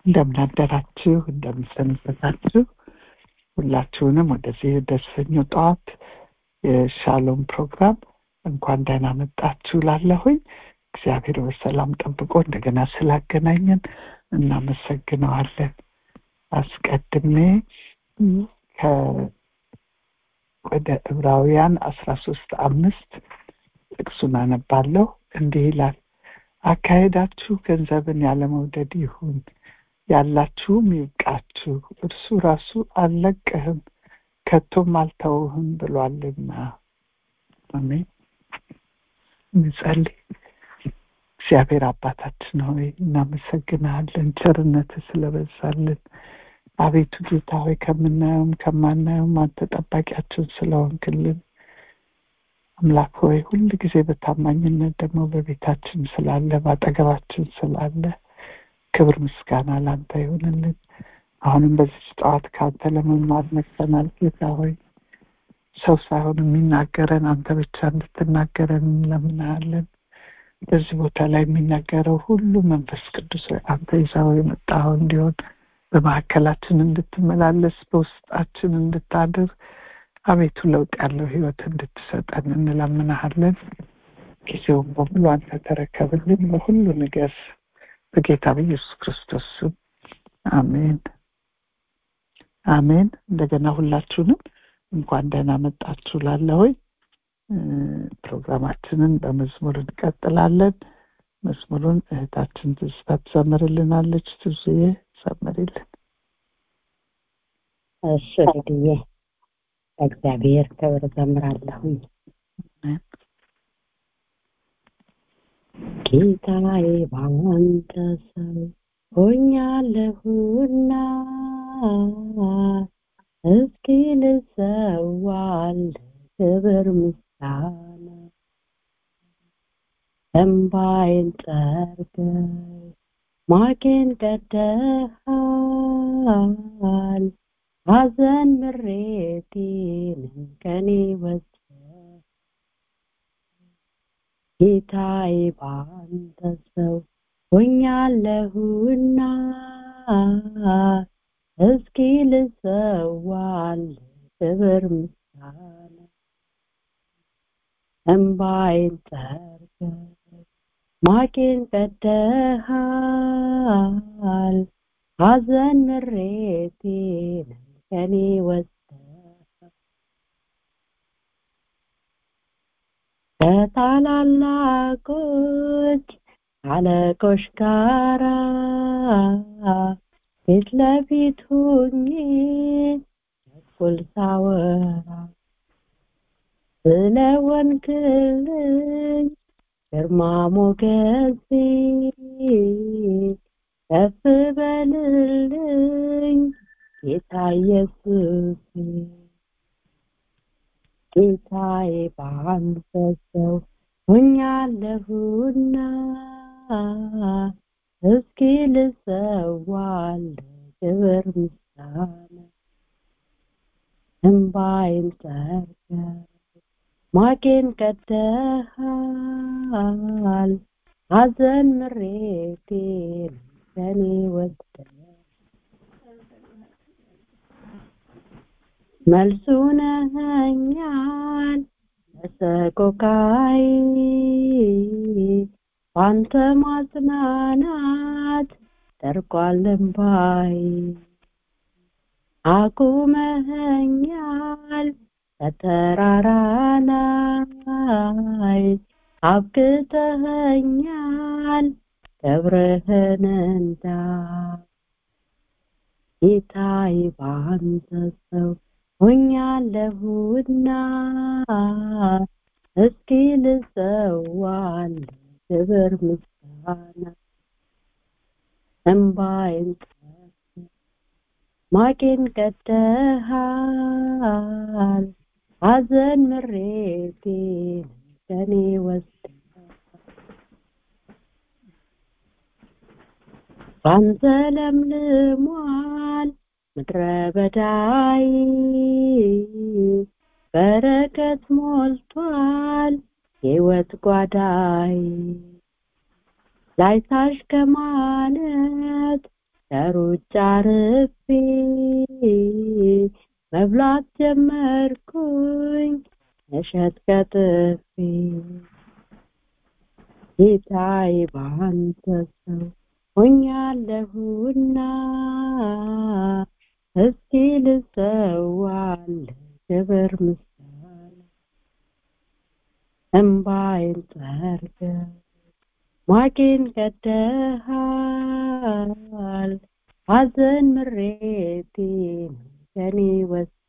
እንደምን አደራችሁ እንደምን ሰነበታችሁ ሁላችሁንም ወደዚህ ደሰኞ ጠዋት የሻሎም ፕሮግራም እንኳን ደህና መጣችሁ ላለሁኝ እግዚአብሔር በሰላም ጠብቆ እንደገና ስላገናኘን እናመሰግነዋለን አስቀድሜ ወደ ዕብራውያን አስራ ሶስት አምስት ጥቅሱን አነባለሁ እንዲህ ይላል አካሄዳችሁ ገንዘብን ያለመውደድ ይሁን ያላችሁም ይብቃችሁ እርሱ ራሱ አልለቅህም ከቶም አልተውህም ብሏልና አሜን እንጸልይ እግዚአብሔር አባታችን ሆይ እናመሰግናለን ቸርነት ስለበዛልን አቤቱ ጌታ ሆይ ከምናየውም ከማናየውም አንተ ጠባቂያችን ስለሆንክልን አምላክ ሆይ ሁል ጊዜ በታማኝነት ደግሞ በቤታችን ስላለ በአጠገባችን ስላለ ክብር ምስጋና ላንተ ይሆንልን አሁንም በዚህ ጠዋት ከአንተ ለመማር መጥተናል ጌታ ሆይ ሰው ሳይሆን የሚናገረን አንተ ብቻ እንድትናገረን እንለምናለን በዚህ ቦታ ላይ የሚናገረው ሁሉ መንፈስ ቅዱስ አንተ ይዛው የመጣው እንዲሆን በማዕከላችን እንድትመላለስ በውስጣችን እንድታድር አቤቱ ለውጥ ያለው ህይወት እንድትሰጠን እንለምናሃለን ጊዜውን በሙሉ አንተ ተረከብልን በሁሉ ነገር በጌታ በኢየሱስ ክርስቶስ ስም አሜን አሜን እንደገና ሁላችሁንም እንኳን ደህና መጣችሁ ላለሆይ ፕሮግራማችንን በመዝሙር እንቀጥላለን መዝሙሩን እህታችን ትዝታ ትዘምርልናለች ትዙዬ ዘምሪልን እሺ ልድዬ እግዚአብሔር ክብር ዘምራለሁኝ ጌታዬ ባንተ ሰው ሆኛለሁና እስኪ ልሰዋል ክብር ምስጋና እምባይን ጠርገህ ማቄን ቀደሃል ሐዘን ምሬቴንም ከኔ ወሰ ጌታዬ ባንተ ሰው ሆኛለሁና እስኪ ልሰዋል ክብር ምስጋና እምባይን ጠርገህ ማቄን ቀደሃል ሐዘን ምሬቴን ከኔ ወስደህ ከታላላቆች አለቆች ጋራ ፊት ለፊት ሁኜ እኩል ሳወራ ስለ ወንክልኝ ግርማ ሞገሴ ከፍ በልልኝ ጌታ ኢየሱስ ጌታዬ በአንተ ሰው ሆኛለሁና እስኪ ልሰዋል ክብር ምስጋና እምባይን ጠርገህ ማቄን ቀደሃል ሐዘን ምሬቴን ከኔ ወስደህ መልሱ ነኸኛል ለሰቆቃይ ባንተ ማጽናናት ደርቋል እምባይ አቁመኸኛል በተራራ ላይ አብቅተኸኛል ክብርህን እንዳ ጌታዬ ባንተ ሰው ሆኛለሁና እስኪ ልሰዋል ክብር ምስጋና እምባይን ማቄን ቀደሃል ሐዘን ምሬቴን ከኔ ወስደ ባንተ ለምልሟል ምድረ በዳይ በረከት ሞልቷል የህይወት ጓዳይ ላይታሽ ከማለት ከሩጫ ርፌ መብላት ጀመርኩኝ እሸት ከጥፌ ጌታዬ ባንተ ሰው ሆኛለሁና እስኪ ልሰዋል ክብር ምስጋና እምባዬን ጠርገ ማቄን ቀደሃል ሐዘን ምሬቴን ከኔ ወስደ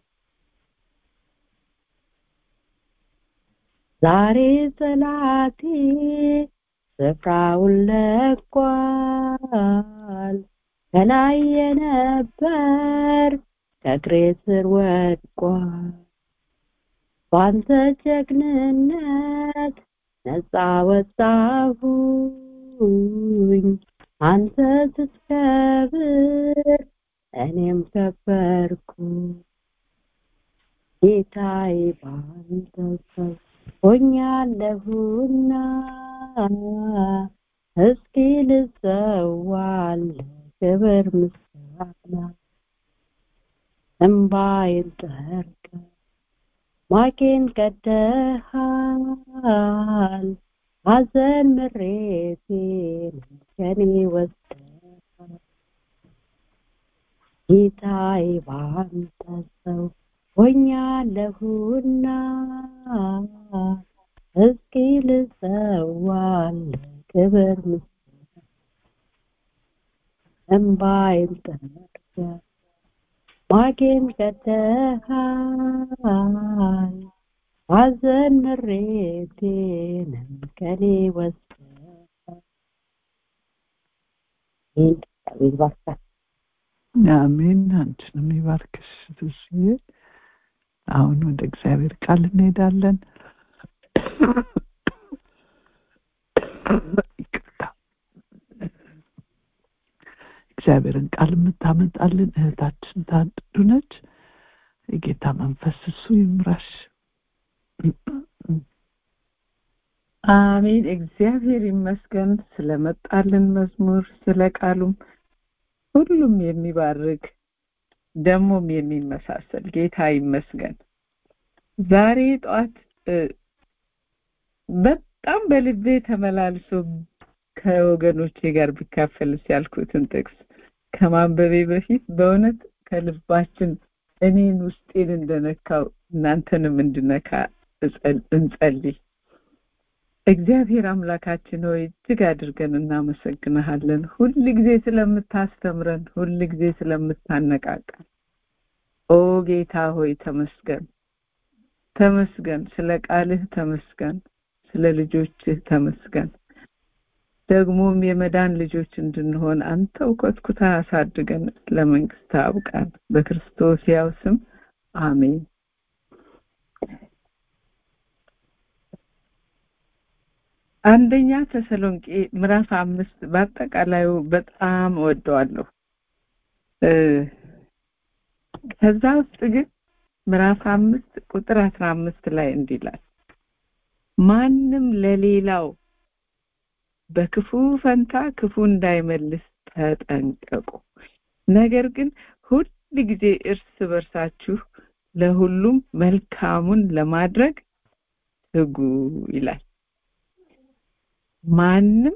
ዛሬ ጠላቴ ስፍራውን ለቋል ከላይ የነበር ከእግሬ ስር ወድቋል ባንተ ጀግንነት ነፃ ወጣሁኝ አንተ ስትከብር እኔም ከበርኩ ጌታዬ ባንተ ሰው ሆኛለሁና እስኪ ልሰዋል ክብር ምስጋና እምባዬን ጠርገ ማቄን ቀደሃል ሐዘን ምሬቴን ከኔ ወስደሃል ጌታዬ ባንተ ሰው ሆኛለሁና እስኪ ልሰዋል ክብር ምስጋና እምባዬን ጠርገ ማቄን ቀደሃል ሐዘን ምሬቴንም ከኔ ወስደሃል ይህን እግዚአብሔር ይባርካል አሜን አንቺንም ይባርክሽ ትስዬ አሁን ወደ እግዚአብሔር ቃል እንሄዳለን ይቅርታ እግዚአብሔርን ቃል የምታመጣልን እህታችን ታድዱ ነች የጌታ መንፈስ እሱ ይምራሽ አሜን እግዚአብሔር ይመስገን ስለመጣልን መዝሙር ስለ ቃሉም ሁሉም የሚባርክ ደግሞም የሚመሳሰል ጌታ ይመስገን ዛሬ ጠዋት በጣም በልቤ ተመላልሶ ከወገኖቼ ጋር ቢካፈልስ ያልኩትን ጥቅስ ከማንበቤ በፊት በእውነት ከልባችን እኔን ውስጤን እንደነካው እናንተንም እንድነካ እንጸልይ እግዚአብሔር አምላካችን ሆይ እጅግ አድርገን እናመሰግንሃለን ሁል ጊዜ ስለምታስተምረን ሁል ጊዜ ስለምታነቃቃን ኦ ጌታ ሆይ ተመስገን ተመስገን ስለ ቃልህ ተመስገን ስለ ልጆችህ ተመስገን ደግሞም የመዳን ልጆች እንድንሆን አንተው ኮትኩታ አሳድገን ለመንግስት አብቃን በክርስቶስ ያው ስም አሜን አንደኛ ተሰሎንቄ ምዕራፍ አምስት በአጠቃላዩ በጣም እወደዋለሁ ከዛ ውስጥ ግን ምዕራፍ አምስት ቁጥር አስራ አምስት ላይ እንዲላል ማንም ለሌላው በክፉ ፈንታ ክፉ እንዳይመልስ ተጠንቀቁ ነገር ግን ሁል ጊዜ እርስ በርሳችሁ ለሁሉም መልካሙን ለማድረግ ትጉ ይላል ማንም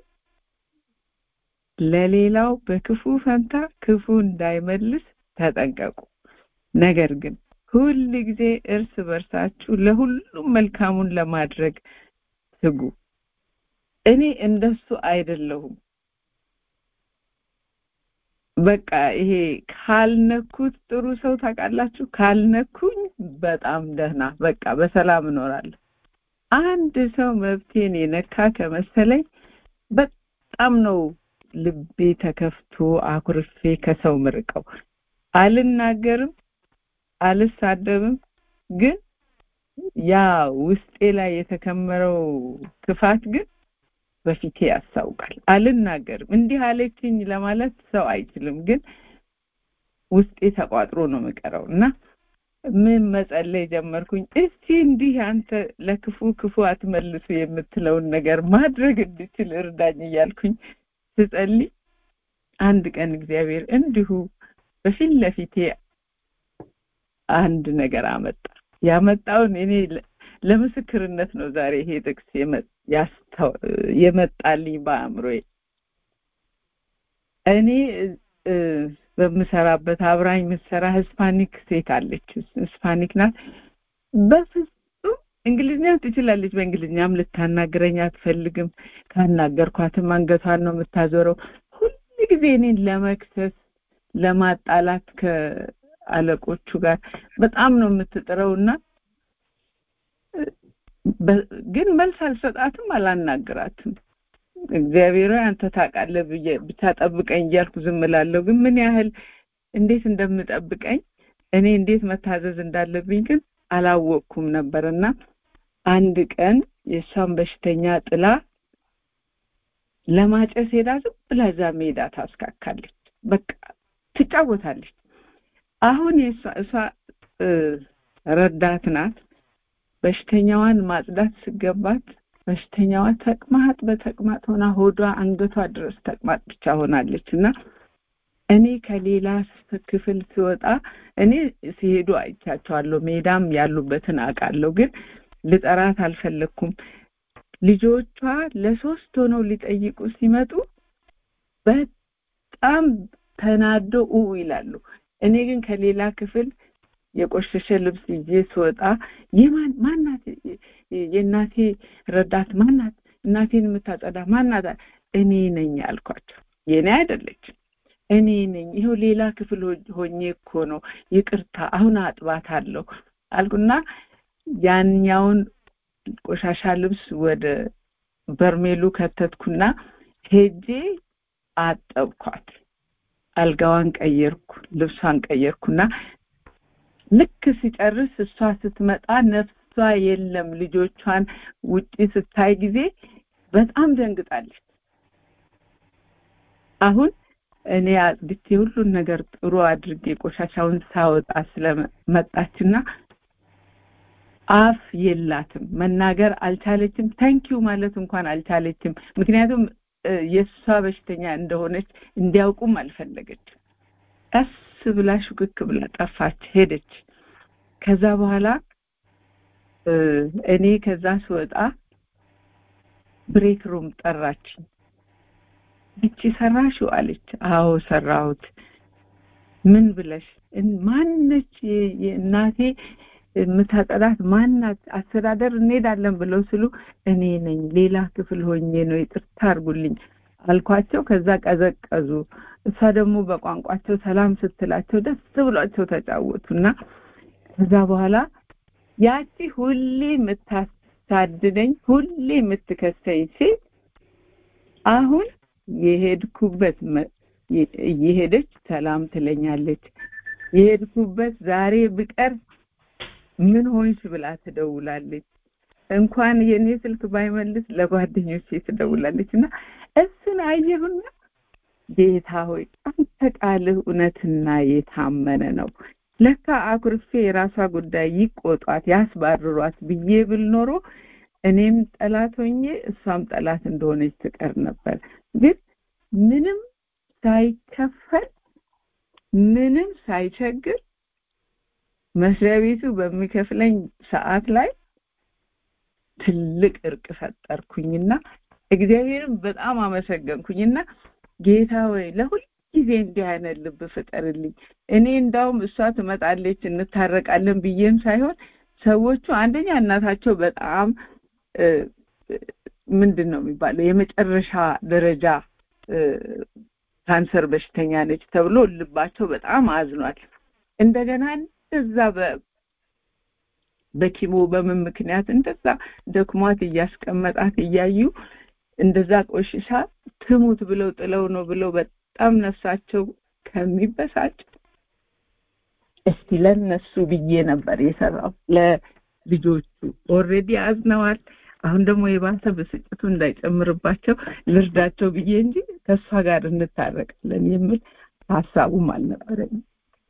ለሌላው በክፉ ፈንታ ክፉ እንዳይመልስ ተጠንቀቁ ነገር ግን ሁል ጊዜ እርስ በርሳችሁ ለሁሉም መልካሙን ለማድረግ ትጉ እኔ እንደሱ አይደለሁም በቃ ይሄ ካልነኩት ጥሩ ሰው ታውቃላችሁ ካልነኩኝ በጣም ደህና በቃ በሰላም እኖራለሁ አንድ ሰው መብቴን የነካ ከመሰለኝ በጣም ነው ልቤ ተከፍቶ አኩርፌ ከሰው ምርቀው አልናገርም አልሳደብም ግን ያ ውስጤ ላይ የተከመረው ክፋት ግን በፊቴ ያስታውቃል አልናገርም እንዲህ አለችኝ ለማለት ሰው አይችልም ግን ውስጤ ተቋጥሮ ነው የምቀረው እና ምን መጸለይ ጀመርኩኝ እስቲ እንዲህ አንተ ለክፉ ክፉ አትመልሱ የምትለውን ነገር ማድረግ እንድችል እርዳኝ እያልኩኝ ስጸልይ አንድ ቀን እግዚአብሔር እንዲሁ በፊት ለፊቴ አንድ ነገር አመጣ ያመጣውን እኔ ለምስክርነት ነው ዛሬ ይሄ ጥቅስ የመጣልኝ በአእምሮዬ እኔ በምሰራበት አብራኝ የምትሰራ ህስፓኒክ ሴት አለች ህስፓኒክ ናት በፍጹም እንግሊዝኛም ትችላለች በእንግሊዝኛም ልታናግረኝ አትፈልግም ካናገርኳትም አንገቷን ነው የምታዞረው ሁል ጊዜ እኔን ለመክሰስ ለማጣላት ከአለቆቹ ጋር በጣም ነው የምትጥረውና ግን መልስ አልሰጣትም አላናግራትም እግዚአብሔር አንተ ታውቃለህ ብዬ ብቻ ጠብቀኝ እያልኩ ዝም እላለሁ ግን ምን ያህል እንዴት እንደምጠብቀኝ እኔ እንዴት መታዘዝ እንዳለብኝ ግን አላወቅኩም ነበርና አንድ ቀን የእሷን በሽተኛ ጥላ ለማጨስ ሄዳ ዝም ብላ እዛ ሜዳ ታስካካለች በቃ ትጫወታለች አሁን የእሷ እሷ ረዳት ናት በሽተኛዋን ማጽዳት ስገባት በሽተኛዋ ተቅማጥ በተቅማጥ ሆና ሆዷ አንገቷ ድረስ ተቅማጥ ብቻ ሆናለች እና እኔ ከሌላ ክፍል ሲወጣ እኔ ሲሄዱ አይቻቸዋለሁ ሜዳም ያሉበትን አውቃለሁ ግን ልጠራት አልፈለግኩም ልጆቿ ለሶስት ሆነው ሊጠይቁ ሲመጡ በጣም ተናዶ ኡ ይላሉ እኔ ግን ከሌላ ክፍል የቆሸሸ ልብስ ይዤ ስወጣ የማን ማናት የእናቴ ረዳት ማናት እናቴን የምታጸዳ ማናት እኔ ነኝ አልኳቸው የኔ አይደለች እኔ ነኝ ይኸው ሌላ ክፍል ሆኜ እኮ ነው ይቅርታ አሁን አጥባት አለሁ አልኩና ያኛውን ቆሻሻ ልብስ ወደ በርሜሉ ከተትኩና ሄጄ አጠብኳት አልጋዋን ቀየርኩ ልብሷን ቀየርኩና ልክ ሲጨርስ እሷ ስትመጣ ነፍሷ የለም ልጆቿን ውጪ ስታይ ጊዜ በጣም ደንግጣለች አሁን እኔ አጽድቼ ሁሉን ነገር ጥሩ አድርጌ ቆሻሻውን ሳወጣ ስለመጣችና አፍ የላትም መናገር አልቻለችም ታንኪዩ ማለት እንኳን አልቻለችም ምክንያቱም የእሷ በሽተኛ እንደሆነች እንዲያውቁም አልፈለገችም ቀስ ብላ ሹክክ ብላ ጠፋች ሄደች ከዛ በኋላ እኔ ከዛ ስወጣ ብሬክ ሩም ጠራች እቺ ሰራሽው አለች አዎ ሰራሁት ምን ብለሽ ማነች እናቴ የምታጠላት ማናት አስተዳደር እንሄዳለን ብለው ስሉ እኔ ነኝ ሌላ ክፍል ሆኜ ነው ይቅርታ አርጉልኝ አልኳቸው ከዛ ቀዘቀዙ እሷ ደግሞ በቋንቋቸው ሰላም ስትላቸው ደስ ብሏቸው ተጫወቱና ከዛ በኋላ ያቺ ሁሌ የምታሳድደኝ ሁሌ የምትከሰኝ ሴት አሁን የሄድኩበት እየሄደች ሰላም ትለኛለች የሄድኩበት ዛሬ ብቀር ምን ሆንሽ ብላ ትደውላለች እንኳን የኔ ስልክ ባይመልስ ለጓደኞቼ ትደውላለች እና እሱን አየሁና ጌታ ሆይ አንተ ቃልህ እውነትና የታመነ ነው ለካ አኩርፌ የራሷ ጉዳይ ይቆጧት ያስባርሯት ብዬ ብል ኖሮ እኔም ጠላት ሆኜ እሷም ጠላት እንደሆነች ትቀር ነበር ግን ምንም ሳይከፈል ምንም ሳይቸግር መስሪያ ቤቱ በሚከፍለኝ ሰዓት ላይ ትልቅ እርቅ ፈጠርኩኝና እግዚአብሔርን በጣም አመሰገንኩኝና ጌታ ወይ ለሁል ጊዜ እንዲህ አይነት ልብ ፍጠርልኝ እኔ እንዳውም እሷ ትመጣለች እንታረቃለን ብዬም ሳይሆን ሰዎቹ አንደኛ እናታቸው በጣም ምንድን ነው የሚባለው የመጨረሻ ደረጃ ካንሰር በሽተኛ ነች ተብሎ ልባቸው በጣም አዝኗል እንደገና እንደዛ በኪሞ በምን ምክንያት እንደዛ ደክሟት እያስቀመጣት እያዩ እንደዛ ቆሽሻ ትሙት ብለው ጥለው ነው ብለው በጣም ነፍሳቸው ከሚበሳጭ እስቲ ለነሱ ብዬ ነበር የሰራው ለልጆቹ ኦሬዲ አዝነዋል አሁን ደግሞ የባሰ ብስጭቱ እንዳይጨምርባቸው ልርዳቸው ብዬ እንጂ ከእሷ ጋር እንታረቃለን የሚል ሀሳቡም አልነበረኝም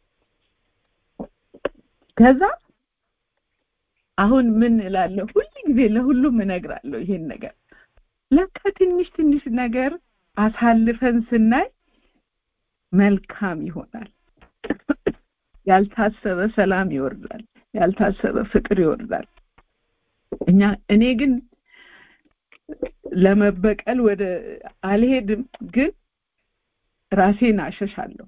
ከዛ አሁን ምን እላለሁ ሁሉ ጊዜ ለሁሉም እነግራለሁ ይሄን ነገር ለካ ትንሽ ትንሽ ነገር አሳልፈን ስናይ መልካም ይሆናል ያልታሰበ ሰላም ይወርዳል ያልታሰበ ፍቅር ይወርዳል እኛ እኔ ግን ለመበቀል ወደ አልሄድም ግን ራሴን አሸሻለሁ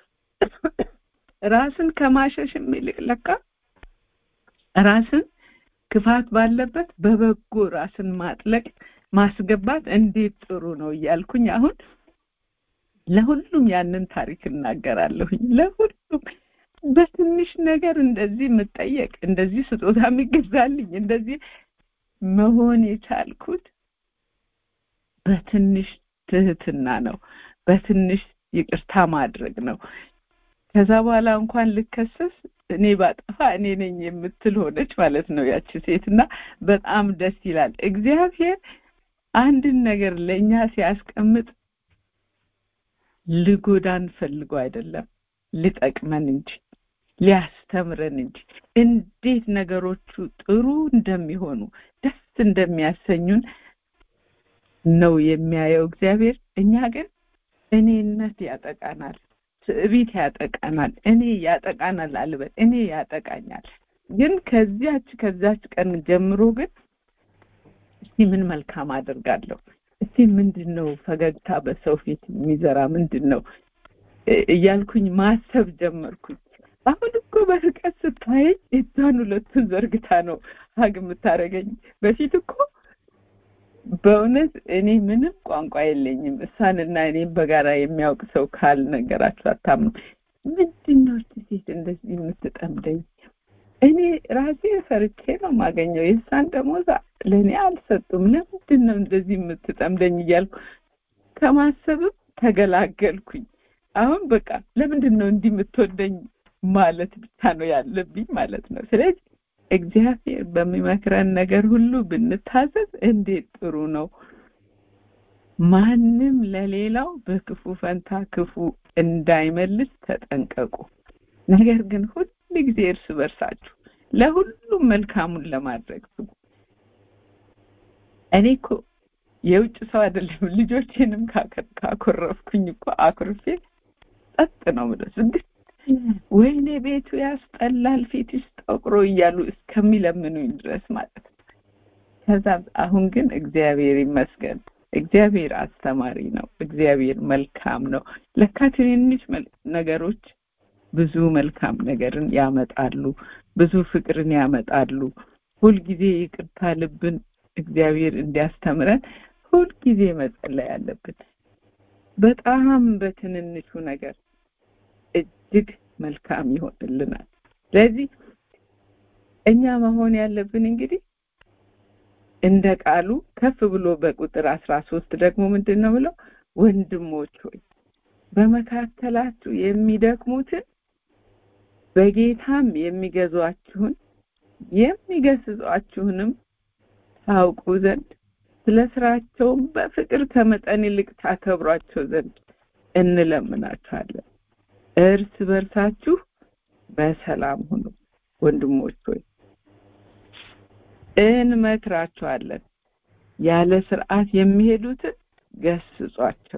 ራስን ከማሸሽም ይልቅ ለካ ራስን ክፋት ባለበት በበጎ ራስን ማጥለቅ ማስገባት እንዴት ጥሩ ነው እያልኩኝ አሁን ለሁሉም ያንን ታሪክ እናገራለሁኝ ለሁሉም በትንሽ ነገር እንደዚህ የምጠየቅ እንደዚህ ስጦታ የሚገዛልኝ እንደዚህ መሆን የቻልኩት በትንሽ ትህትና ነው በትንሽ ይቅርታ ማድረግ ነው ከዛ በኋላ እንኳን ልከሰስ እኔ ባጠፋ እኔ ነኝ የምትል ሆነች ማለት ነው ያቺ ሴት እና በጣም ደስ ይላል እግዚአብሔር አንድን ነገር ለእኛ ሲያስቀምጥ ልጎዳን ፈልጎ አይደለም ሊጠቅመን እንጂ ሊያስተምረን እንጂ እንዴት ነገሮቹ ጥሩ እንደሚሆኑ ደስ እንደሚያሰኙን ነው የሚያየው እግዚአብሔር እኛ ግን እኔነት ያጠቃናል ትዕቢት ያጠቃናል እኔ ያጠቃናል አልበል እኔ ያጠቃኛል ግን ከዚያች ከዛች ቀን ጀምሮ ግን እስቲ ምን መልካም አድርጋለሁ እስቲ ምንድን ነው ፈገግታ በሰው ፊት የሚዘራ ምንድን ነው እያልኩኝ ማሰብ ጀመርኩኝ አሁን እኮ በርቀት ስታየኝ እጇን ሁለቱን ዘርግታ ነው ሀግ የምታደርገኝ በፊት እኮ በእውነት እኔ ምንም ቋንቋ የለኝም እሷንና እኔም በጋራ የሚያውቅ ሰው ካልነገራችሁ አታምኑ ምንድን ነው ሴት እንደዚህ የምትጠምደኝ እኔ ራሴ ፈርቼ ነው ማገኘው የእሷን ደሞዝ ለእኔ አልሰጡም ለምንድን ነው እንደዚህ የምትጠምደኝ እያልኩ ከማሰብም ተገላገልኩኝ አሁን በቃ ለምንድን ነው እንዲህ የምትወደኝ ማለት ብቻ ነው ያለብኝ ማለት ነው ስለዚህ እግዚአብሔር በሚመክረን ነገር ሁሉ ብንታዘዝ እንዴት ጥሩ ነው ማንም ለሌላው በክፉ ፈንታ ክፉ እንዳይመልስ ተጠንቀቁ ነገር ግን ሁል ጊዜ እርስ በርሳችሁ ለሁሉም መልካሙን ለማድረግ ትጉ እኔ እኮ የውጭ ሰው አይደለም ልጆቼንም ካኮረፍኩኝ እኮ አኩርፌ ጸጥ ነው ምለ ስግት ወይኔ ቤቱ ያስጠላል ፊትሽ ጠቁሮ እያሉ እስከሚለምኑኝ ድረስ ማለት ነው ከዛ አሁን ግን እግዚአብሔር ይመስገን እግዚአብሔር አስተማሪ ነው እግዚአብሔር መልካም ነው ለካ ትንንሽ ነገሮች ብዙ መልካም ነገርን ያመጣሉ ብዙ ፍቅርን ያመጣሉ ሁልጊዜ ይቅርታ ልብን እግዚአብሔር እንዲያስተምረን ሁልጊዜ መጸለይ አለብን በጣም በትንንሹ ነገር እጅግ መልካም ይሆንልናል ስለዚህ እኛ መሆን ያለብን እንግዲህ እንደ ቃሉ ከፍ ብሎ በቁጥር አስራ ሶስት ደግሞ ምንድን ነው ብለው ወንድሞች ሆይ በመካከላችሁ የሚደክሙትን በጌታም የሚገዟችሁን የሚገስጿችሁንም ታውቁ ዘንድ ስለ ስራቸውም በፍቅር ከመጠን ይልቅ ታከብሯቸው ዘንድ እንለምናችኋለን እርስ በርሳችሁ በሰላም ሁኑ ወንድሞች ሆይ እንመክራቸዋለን ያለ ስርዓት የሚሄዱትን ገስጿቸው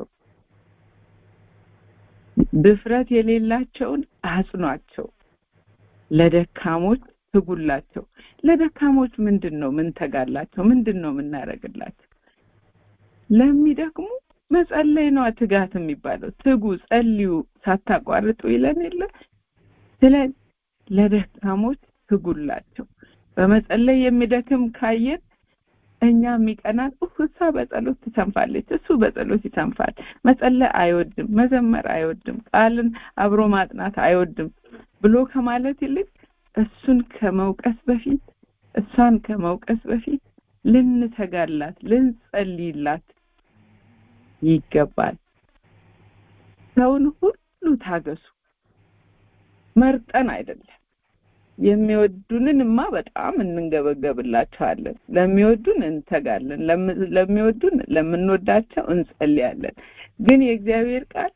ድፍረት የሌላቸውን አጽኗቸው ለደካሞች ትጉላቸው ለደካሞች ምንድን ነው ምን ተጋላቸው ምንድን ነው የምናደርግላቸው ለሚደክሙ መጸለይ ነው ትጋት የሚባለው ትጉ ጸልዩ ሳታቋርጡ ይለን የለ ስለ ለደካሞች ትጉላቸው በመጸለይ የሚደክም ካየን እኛ የሚቀናን እሷ በጸሎት ትሰንፋለች እሱ በጸሎት ይሰንፋል መጸለይ አይወድም መዘመር አይወድም ቃልን አብሮ ማጥናት አይወድም ብሎ ከማለት ይልቅ እሱን ከመውቀስ በፊት እሷን ከመውቀስ በፊት ልንተጋላት ልንጸልይላት ይገባል ሰውን ሁሉ ታገሱ መርጠን አይደለም የሚወዱንንማ በጣም እንንገበገብላቸዋለን ለሚወዱን እንተጋለን ለሚወዱን ለምንወዳቸው እንጸልያለን ግን የእግዚአብሔር ቃል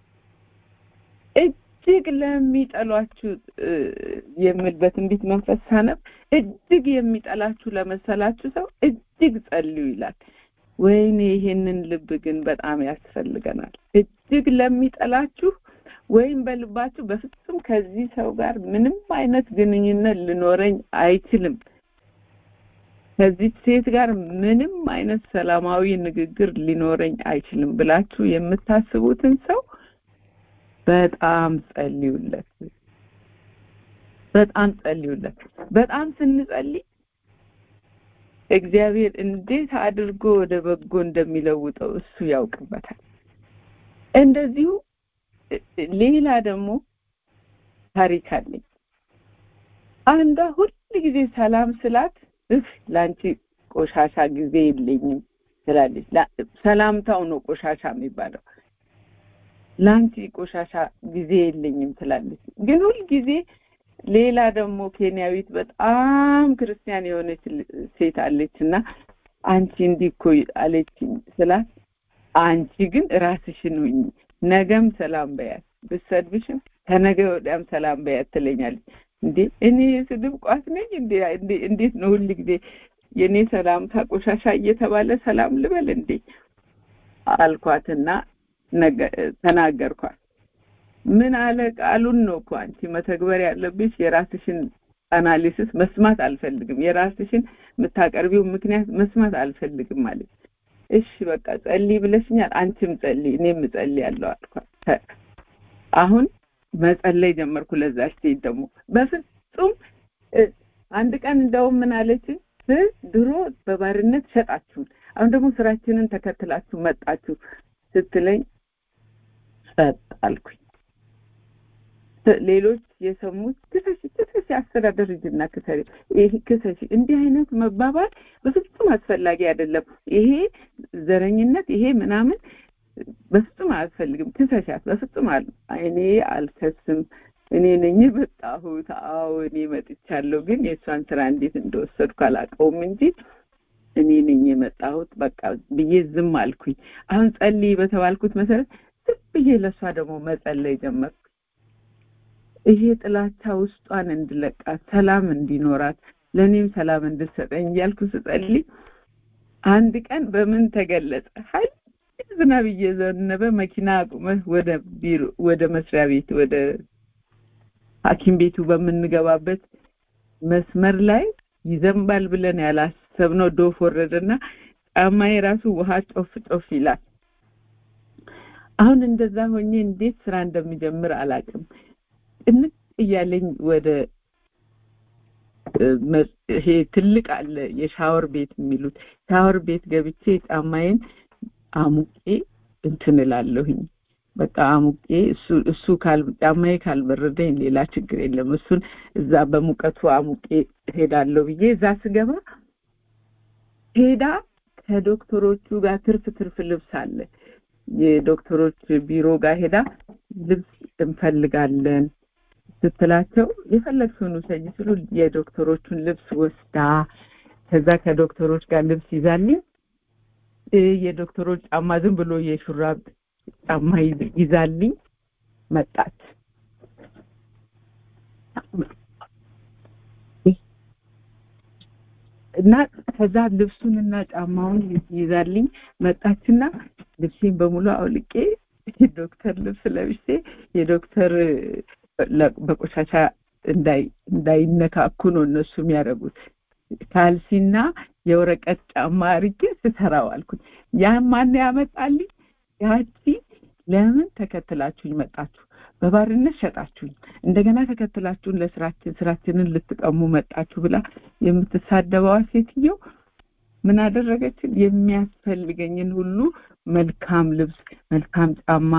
እጅግ ለሚጠሏችሁ የሚል በትንቢት መንፈስ ሳነብ እጅግ የሚጠላችሁ ለመሰላችሁ ሰው እጅግ ጸልዩ ይላል ወይኔ ይሄንን ልብ ግን በጣም ያስፈልገናል እጅግ ለሚጠላችሁ ወይም በልባችሁ በፍጹም ከዚህ ሰው ጋር ምንም አይነት ግንኙነት ሊኖረኝ አይችልም ከዚህ ሴት ጋር ምንም አይነት ሰላማዊ ንግግር ሊኖረኝ አይችልም ብላችሁ የምታስቡትን ሰው በጣም ጸልዩለት በጣም ጸልዩለት በጣም ስንጸልይ እግዚአብሔር እንዴት አድርጎ ወደ በጎ እንደሚለውጠው እሱ ያውቅበታል እንደዚሁ ሌላ ደግሞ ታሪክ አለኝ አንዷ ሁል ጊዜ ሰላም ስላት እፍ ለአንቺ ቆሻሻ ጊዜ የለኝም ትላለች ሰላምታው ነው ቆሻሻ የሚባለው ለአንቺ ቆሻሻ ጊዜ የለኝም ትላለች ግን ሁል ጊዜ ሌላ ደግሞ ኬንያዊት በጣም ክርስቲያን የሆነች ሴት አለች እና አንቺ እንዲህ እኮ አለችኝ ስላት አንቺ ግን ራስሽን ሁኝ ነገም ሰላም በያት ብሰድብሽም ከነገ ወዲያም ሰላም በያት ትለኛለች እንዴ እኔ የስድብ ቋት ነኝ እንዴ እንዴት ነው ሁል ጊዜ የኔ ሰላምታ ቆሻሻ እየተባለ ሰላም ልበል እንዴ አልኳትና ተናገርኳት ምን አለ ቃሉን ነው እኮ አንቺ መተግበር ያለብሽ የራስሽን አናሊሲስ መስማት አልፈልግም የራስሽን የምታቀርቢው ምክንያት መስማት አልፈልግም ማለት እሺ በቃ ጸልይ ብለሽኛል አንቺም ጸልይ እኔም ጸልይ ያለው አልኳት አሁን መጸለይ ጀመርኩ ለዛች ሴት ደግሞ በፍጹም አንድ ቀን እንደውም ምን አለች ድሮ በባርነት ሸጣችሁን አሁን ደግሞ ስራችንን ተከትላችሁ መጣችሁ ስትለኝ ጸጥ አልኩኝ ሌሎች የሰሙት ክሰሽ ክሰሽ አስተዳደር ሂጂና ክሰሪ ይሄ ክሰሽ እንዲህ አይነት መባባል በፍጹም አስፈላጊ አይደለም ይሄ ዘረኝነት ይሄ ምናምን በፍጹም አያስፈልግም ክሰሻት በፍጹም እኔ አልከስም እኔ ነኝ የመጣሁት አዎ እኔ መጥቻለሁ ግን የእሷን ስራ እንዴት እንደወሰድኩ አላውቀውም እንጂ እኔ ነኝ የመጣሁት በቃ ብዬ ዝም አልኩኝ አሁን ጸልይ በተባልኩት መሰረት ዝም ብዬ ለእሷ ደግሞ መጸለይ ጀመርኩ ይሄ ጥላቻ ውስጧን እንድለቃት ሰላም እንዲኖራት ለእኔም ሰላም እንድሰጠኝ እያልኩ ስጸልይ አንድ ቀን በምን ተገለጸ ሀይል ዝናብ እየዘነበ መኪና አቁመህ ወደ ቢሮ ወደ መስሪያ ቤት ወደ ሐኪም ቤቱ በምንገባበት መስመር ላይ ይዘንባል ብለን ያላሰብነው ዶፍ ወረደና ጫማዬ ራሱ ውሃ ጮፍ ጮፍ ይላል አሁን እንደዛ ሆኜ እንዴት ስራ እንደሚጀምር አላውቅም ጭንቅ እያለኝ ወደ ይሄ ትልቅ አለ የሻወር ቤት የሚሉት ሻወር ቤት ገብቼ ጫማዬን አሙቄ እንትን እላለሁኝ በቃ አሙቄ እሱ እሱ ካል ጫማዬ ካልበረደኝ ሌላ ችግር የለም እሱን እዛ በሙቀቱ አሙቄ ሄዳለሁ ብዬ እዛ ስገባ ሄዳ ከዶክተሮቹ ጋር ትርፍ ትርፍ ልብስ አለ የዶክተሮች ቢሮ ጋር ሄዳ ልብስ እንፈልጋለን ስትላቸው የፈለግሽውን ውሰጂ ስሉ የዶክተሮቹን ልብስ ወስዳ ከዛ ከዶክተሮች ጋር ልብስ ይዛልኝ የዶክተሮች ጫማ ዝም ብሎ የሹራብ ጫማ ይዛልኝ መጣች እና ከዛ ልብሱንና ጫማውን ይዛልኝ መጣችና ልብሴን በሙሉ አውልቄ ዶክተር ልብስ ለብሼ የዶክተር በቆሻሻ እንዳይነካኩ ነው እነሱ የሚያደርጉት ካልሲና የወረቀት ጫማ አርጌ ስሰራው አልኩኝ ያን ማን ያመጣልኝ ያቺ ለምን ተከትላችሁኝ መጣችሁ በባርነት ሸጣችሁኝ እንደገና ተከትላችሁን ለስራችን ስራችንን ልትቀሙ መጣችሁ ብላ የምትሳደበዋ ሴትዮ ምን አደረገችን የሚያስፈልገኝን ሁሉ መልካም ልብስ መልካም ጫማ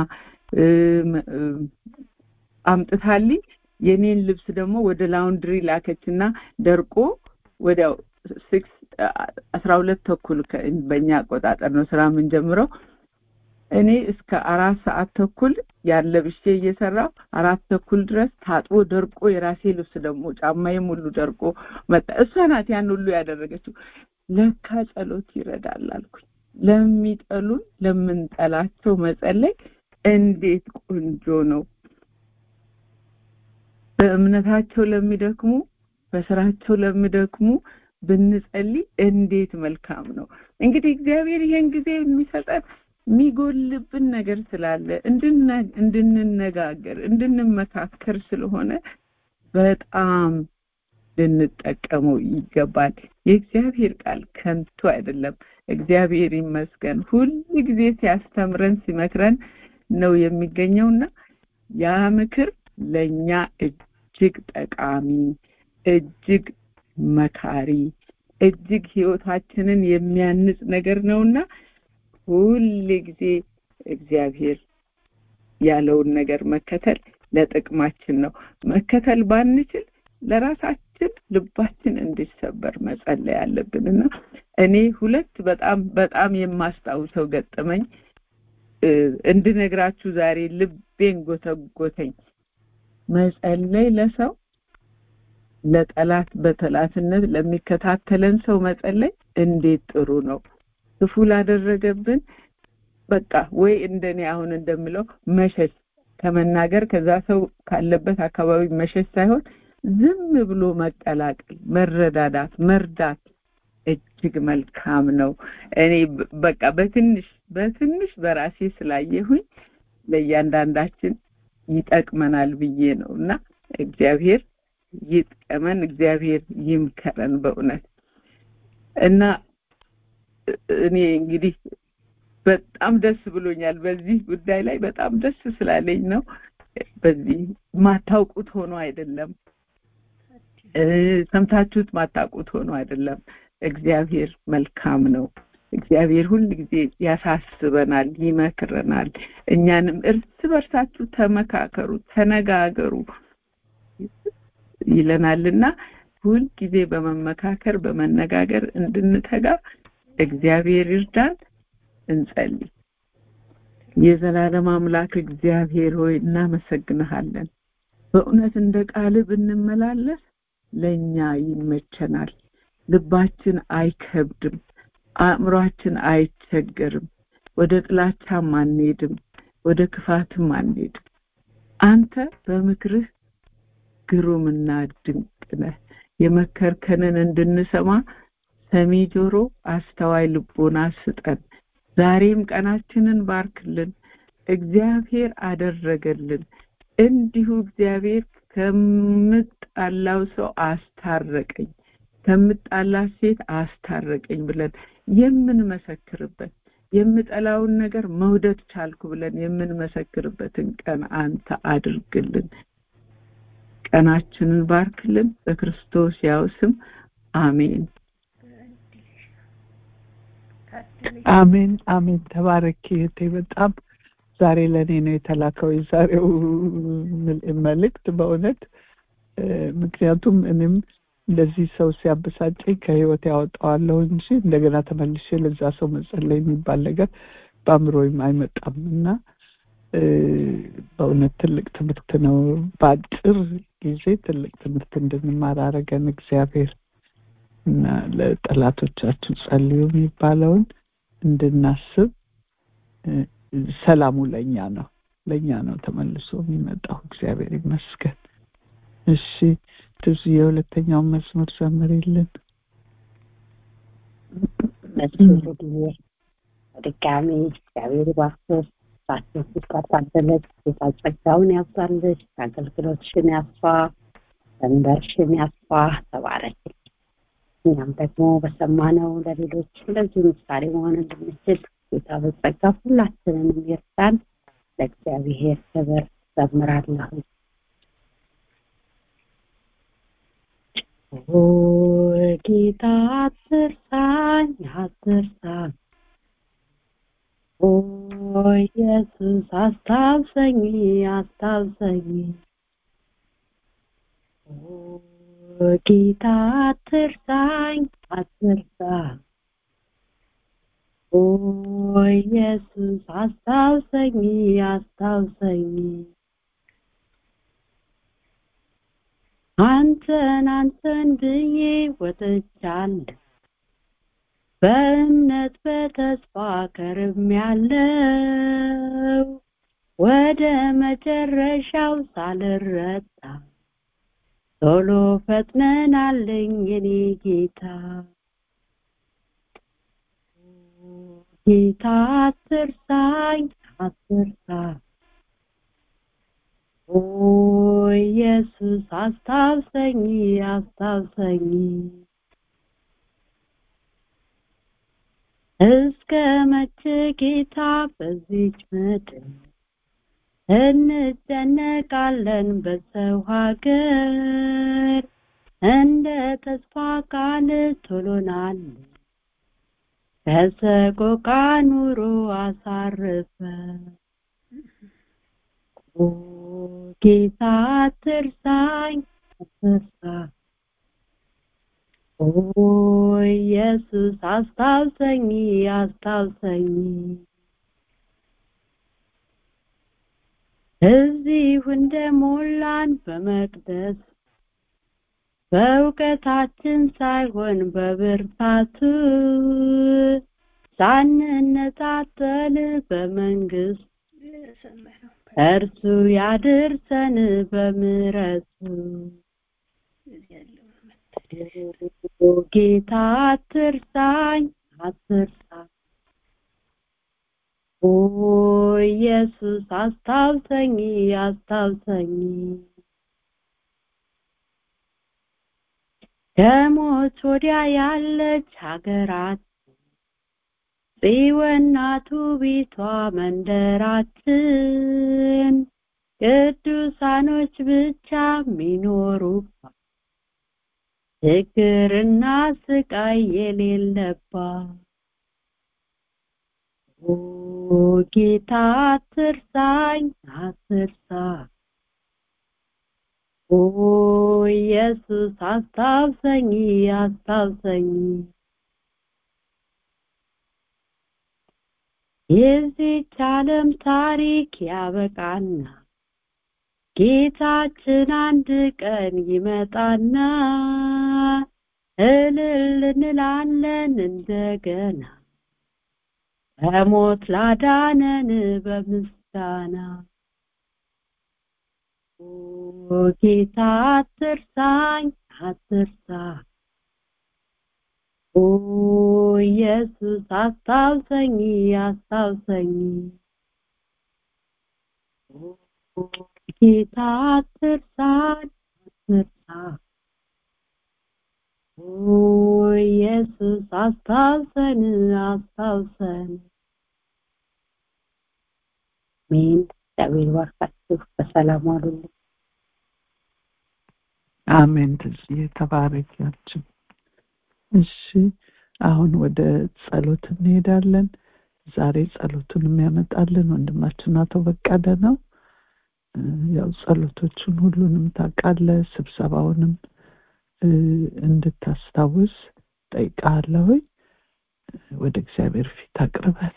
አምጥታልኝ የኔን ልብስ ደግሞ ወደ ላውንድሪ ላከችና ደርቆ ወዲያው ሲክስ አስራ ሁለት ተኩል በእኛ አቆጣጠር ነው ስራ የምንጀምረው እኔ እስከ አራት ሰዓት ተኩል ያለ ብሼ እየሰራው አራት ተኩል ድረስ ታጥቦ ደርቆ የራሴ ልብስ ደግሞ ጫማዬም ሁሉ ደርቆ መጣ እሷ ናት ያን ሁሉ ያደረገችው ለካ ጸሎት ይረዳል አልኩኝ ለሚጠሉን ለምንጠላቸው መጸለይ እንዴት ቆንጆ ነው በእምነታቸው ለሚደክሙ በስራቸው ለሚደክሙ ብንጸልይ እንዴት መልካም ነው እንግዲህ እግዚአብሔር ይሄን ጊዜ የሚሰጠን የሚጎልብን ነገር ስላለ እንድንነጋገር እንድንመካከር ስለሆነ በጣም ልንጠቀመው ይገባል። የእግዚአብሔር ቃል ከንቱ አይደለም። እግዚአብሔር ይመስገን ሁል ጊዜ ሲያስተምረን ሲመክረን ነው የሚገኘውና ያ ምክር ለኛ እጅግ ጠቃሚ እጅግ መካሪ እጅግ ህይወታችንን የሚያንጽ ነገር ነውና ሁል ጊዜ እግዚአብሔር ያለውን ነገር መከተል ለጥቅማችን ነው። መከተል ባንችል ለራሳችን ልባችን እንዲሰበር መጸለይ አለብን እና እኔ ሁለት በጣም በጣም የማስታውሰው ገጠመኝ እንድነግራችሁ ዛሬ ልቤን ጎተጎተኝ። መጸለይ ለሰው ለጠላት በጠላትነት ለሚከታተለን ሰው መጸለይ እንዴት ጥሩ ነው። ክፉ ላደረገብን በቃ ወይ እንደኔ አሁን እንደምለው መሸሽ ከመናገር ከዛ ሰው ካለበት አካባቢ መሸሽ ሳይሆን ዝም ብሎ መቀላቀል፣ መረዳዳት፣ መርዳት እጅግ መልካም ነው። እኔ በቃ በትንሽ በትንሽ በራሴ ስላየሁኝ ለእያንዳንዳችን ይጠቅመናል ብዬ ነው እና እግዚአብሔር ይጥቀመን፣ እግዚአብሔር ይምከረን በእውነት እና እኔ እንግዲህ በጣም ደስ ብሎኛል። በዚህ ጉዳይ ላይ በጣም ደስ ስላለኝ ነው። በዚህ ማታውቁት ሆኖ አይደለም፣ ሰምታችሁት ማታውቁት ሆኖ አይደለም። እግዚአብሔር መልካም ነው። እግዚአብሔር ሁል ጊዜ ያሳስበናል፣ ይመክረናል። እኛንም እርስ በርሳችሁ ተመካከሩ፣ ተነጋገሩ ይለናልና ሁል ጊዜ በመመካከር በመነጋገር እንድንተጋ እግዚአብሔር ይርዳን። እንጸልይ። የዘላለም አምላክ እግዚአብሔር ሆይ እናመሰግንሃለን። በእውነት እንደ ቃል ብንመላለስ ለእኛ ይመቸናል። ልባችን አይከብድም፣ አእምሯችን አይቸገርም። ወደ ጥላቻም አንሄድም፣ ወደ ክፋትም አንሄድም። አንተ በምክርህ ግሩምና ድንቅ ነህ። የመከርከንን እንድንሰማ ሰሚ ጆሮ፣ አስተዋይ ልቦና ስጠን። ዛሬም ቀናችንን ባርክልን። እግዚአብሔር አደረገልን። እንዲሁ እግዚአብሔር ከምጣላው ሰው አስታረቀኝ፣ ከምጣላት ሴት አስታረቀኝ ብለን የምንመሰክርበት የምጠላውን ነገር መውደድ ቻልኩ ብለን የምንመሰክርበትን ቀን አንተ አድርግልን። ቀናችንን ባርክልን። በክርስቶስ ያው ስም አሜን። አሜን አሜን። ተባረኪ እህቴ። በጣም ዛሬ ለእኔ ነው የተላከው የዛሬው መልእክት በእውነት ምክንያቱም እኔም እንደዚህ ሰው ሲያበሳጨኝ ከህይወት ያወጣዋለሁ እንጂ እንደገና ተመልሼ ለዛ ሰው መጸለይ የሚባል ነገር በአእምሮዬም አይመጣም እና በእውነት ትልቅ ትምህርት ነው። በአጭር ጊዜ ትልቅ ትምህርት እንድንማር አረገን እግዚአብሔር እና ለጠላቶቻችሁ ጸልዩ የሚባለውን እንድናስብ ሰላሙ ለእኛ ነው ለእኛ ነው ተመልሶ የሚመጣው። እግዚአብሔር ይመስገን። እሺ ትዙ የሁለተኛውን መዝሙር ዘምሪልን። መዝሙር ጊዜ በድጋሚ እግዚአብሔር ባክህ ባቸው ስትቀጣበለት ጌታ ጸጋውን ያብዛልሽ፣ አገልግሎትሽን ያስፋ፣ ሰንበርሽን ያስፋ። ተባረክ። እኛም ደግሞ በሰማነው ለሌሎች እንደዚሁ ምሳሌ መሆን እንድንችል ጌታ በጸጋ ሁላችንንም ይርዳን። ለእግዚአብሔር ክብር ዘምራለሁ። ኦ ጌታ አትርሳኝ አትርሳኝ፣ ኦ ኢየሱስ አስታውሰኝ አስታውሰኝ፣ ኦ ጌታ አትርሳኝ አትርሳኝ፣ ኦ ኢየሱስ አስታውሰኝ አስታውሰኝ አንተን አንተን ብዬ ወጥቻለሁ በእምነት በተስፋ ከርሜያለሁ ወደ መጨረሻው ሳልረታ ቶሎ ፈጥነናለኝ የኔ ጌታ ጌታ አትርሳኝ አትርሳኝ ኦ ኢየሱስ አስታውሰኝ አስታውሰኝ እስከ መቼ ጌታ በዚች ምድር እንደነቃለን በሰው ሀገር እንደ ተስፋ ቃል ቶሎናል ከሰቆቃ ኑሮ አሳርፈ ኦ ጌታ አትርሳኝ አትርሳ ኦ ኢየሱስ አስታውሰኝ አስታውሰኝ እዚሁ እንደሞላን በመቅደስ በእውቀታችን ሳይሆን በብርታቱ ሳንነጣጠል በመንግስት እርሱ ያድርሰን በምሕረቱ ጌታ አትርሳኝ አትርሳ ኦ ኢየሱስ አስታውሰኝ አስታውሰኝ ከሞት ወዲያ ያለች ሀገራት ጽዮናቱ ቤቷ መንደራችን ቅዱሳኖች ብቻ ሚኖሩባት ችግርና ስቃይ የሌለባት ኦ ጌታ አትርሳኝ አትርሳ ኦ ኢየሱስ አስታውሰኝ አስታውሰኝ የዚች ዓለም ታሪክ ያበቃና ጌታችን አንድ ቀን ይመጣና እልል እንላለን እንደገና በሞት ላዳነን በምስጋና ኦ ጌታ አትርሳኝ አትርሳ ኦ ኢየሱስ አስታውሰኝ አስታውሰኝ ኦ ጌታ አትርሳኝ አትርሳ ኦ ኢየሱስ አስታውሰን አስታውሰን አሜን እግዚአብሔር ባርካችሁ በሰላም ዋሉልኝ አሜን ትዝዬ ተባረኪያችን እሺ አሁን ወደ ጸሎት እንሄዳለን ዛሬ ጸሎቱን የሚያመጣልን ወንድማችን አቶ በቀለ ነው ያው ጸሎቶቹን ሁሉንም ታውቃለ ስብሰባውንም እንድታስታውስ ጠይቃለሁ ወደ እግዚአብሔር ፊት አቅርበን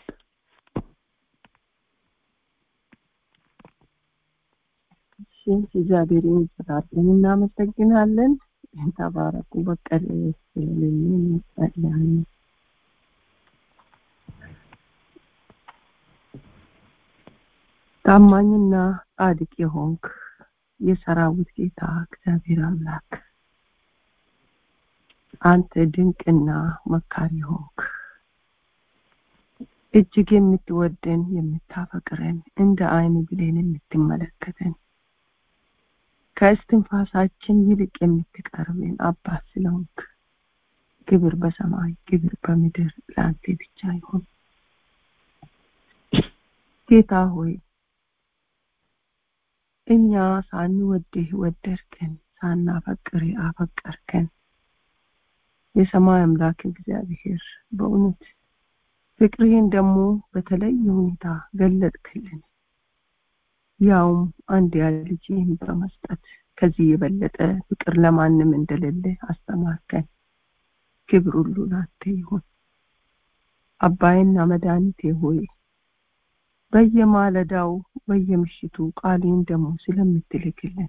እግዚአብሔርን ስራለን እናመሰግናለን ተባረኩ በቀል ስለሌለን እንጸልያለን ታማኝና ጻድቅ የሆንክ የሰራዊት ጌታ እግዚአብሔር አምላክ አንተ ድንቅና መካሪ ሆንክ እጅግ የምትወደን የምታፈቅረን እንደ አይን ብሌን የምትመለከተን ከእስትንፋሳችን ይልቅ የምትቀርብን አባት ስለሆንክ ክብር በሰማይ ክብር በምድር ለአንተ ብቻ ይሁን ጌታ ሆይ እኛ ሳንወድህ ወደድከን ሳናፈቅር አፈቀርከን የሰማይ አምላክ እግዚአብሔር በእውነት ፍቅርህን ደግሞ በተለየ ሁኔታ ገለጥክልን ያውም አንድ ያ ልጅህን በመስጠት ከዚህ የበለጠ ፍቅር ለማንም እንደሌለ አስተማርከን ክብር ሁሉ ላንተ ይሁን አባይና መድኃኒቴ ሆይ በየማለዳው በየምሽቱ ቃሌን ደግሞ ስለምትልክልን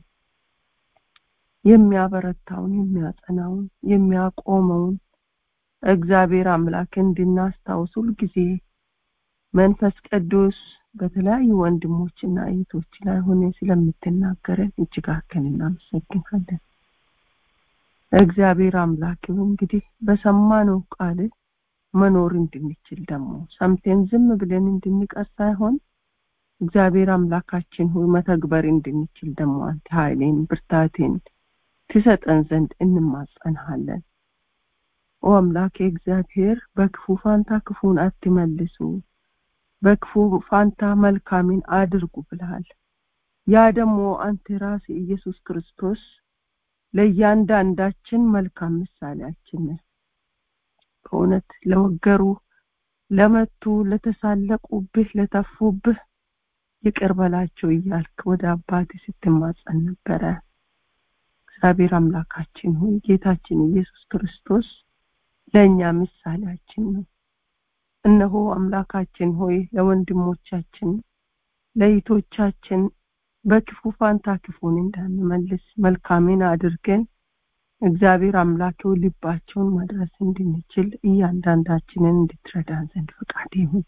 የሚያበረታውን የሚያጸናውን የሚያቆመውን እግዚአብሔር አምላክ እንድናስታውስ ሁልጊዜ መንፈስ ቅዱስ በተለያዩ ወንድሞችና እህቶች ላይ ሆነ ስለምትናገረን እጅግ አድርገን እናመሰግናለን እግዚአብሔር አምላክ እንግዲህ በሰማነው ቃል መኖር እንድንችል ደግሞ ሰምተን ዝም ብለን እንድንቀር ሳይሆን እግዚአብሔር አምላካችን ሆይ መተግበር እንድንችል ደግሞ አንተ ኃይሌን ብርታቴን ትሰጠን ዘንድ እንማጸንሃለን። ኦ አምላኬ እግዚአብሔር በክፉ ፋንታ ክፉን አትመልሱ፣ በክፉ ፋንታ መልካምን አድርጉ ብለሃል። ያ ደግሞ አንተ ራስ ኢየሱስ ክርስቶስ ለእያንዳንዳችን መልካም ምሳሌያችን ነህ። በእውነት ለወገሩ፣ ለመቱ፣ ለተሳለቁብህ፣ ለተፉብህ ይቅር በላቸው እያልክ ወደ አባት ስትማጸን ነበረ። እግዚአብሔር አምላካችን ሆይ ጌታችን ኢየሱስ ክርስቶስ ለእኛ ምሳሌያችን ነው። እነሆ አምላካችን ሆይ ለወንድሞቻችን ለይቶቻችን በክፉ ፋንታ ክፉን እንዳንመልስ መልካምን አድርገን እግዚአብሔር አምላኬው ልባቸውን መድረስ እንድንችል እያንዳንዳችንን እንድትረዳን ዘንድ ፈቃድ ይሁን።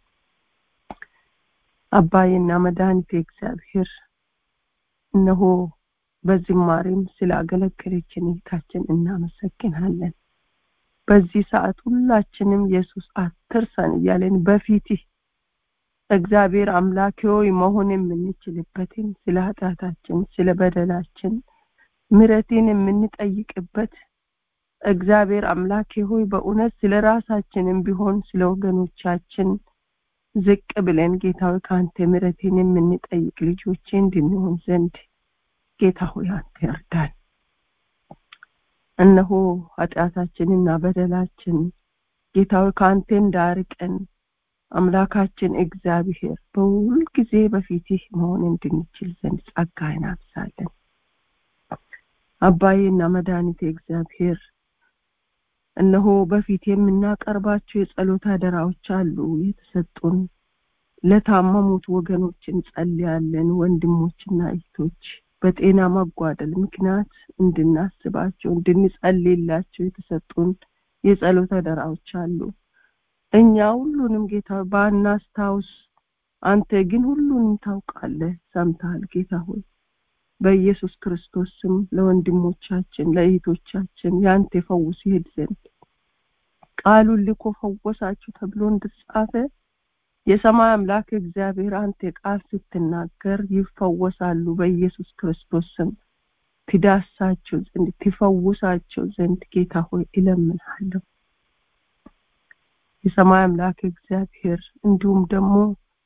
አባዬና መድኃኒቴ እግዚአብሔር እነሆ በዝማሬም ስላገለገለችን እህታችን እናመሰግናለን። በዚህ ሰዓት ሁላችንም ኢየሱስ አትርሰን እያለን በፊትህ እግዚአብሔር አምላኬ ሆይ መሆን የምንችልበትን ስለ ኃጢአታችን ስለ በደላችን ምሕረትን የምንጠይቅበት እግዚአብሔር አምላኬ ሆይ በእውነት ስለ ራሳችንም ቢሆን ስለ ወገኖቻችን ዝቅ ብለን ጌታዊ ከአንተ ምሕረትን የምንጠይቅ ልጆቼ እንድንሆን ዘንድ ጌታ ሆይ አንተ እርዳን። እነሆ ኃጢአታችንና በደላችን ጌታዊ ከአንተ እንዳርቀን አምላካችን እግዚአብሔር በሁል ጊዜ በፊትህ መሆን እንድንችል ዘንድ ጸጋህን አብዛለን። አባዬና መድኃኒቴ እግዚአብሔር እነሆ በፊት የምናቀርባቸው የጸሎት አደራዎች አሉ የተሰጡን ለታመሙት ወገኖች እንጸልያለን። ወንድሞችና እህቶች በጤና መጓደል ምክንያት እንድናስባቸው እንድንጸልይላቸው የተሰጡን የጸሎት አደራዎች አሉ። እኛ ሁሉንም ጌታ ባናስታውስ፣ አንተ ግን ሁሉንም ታውቃለህ፣ ሰምተሃል ጌታ ሆይ በኢየሱስ ክርስቶስ ስም ለወንድሞቻችን ለእህቶቻችን ያንተ ፈውስ ይሄድ ዘንድ ቃሉን ልኮ ፈወሳችሁ ተብሎ እንደተጻፈ የሰማይ አምላክ እግዚአብሔር አንተ ቃል ስትናገር ይፈወሳሉ። በኢየሱስ ክርስቶስ ስም ትዳሳቸው ዘንድ ትፈውሳቸው ዘንድ ጌታ ሆይ እለምንሃለሁ። የሰማይ አምላክ እግዚአብሔር እንዲሁም ደግሞ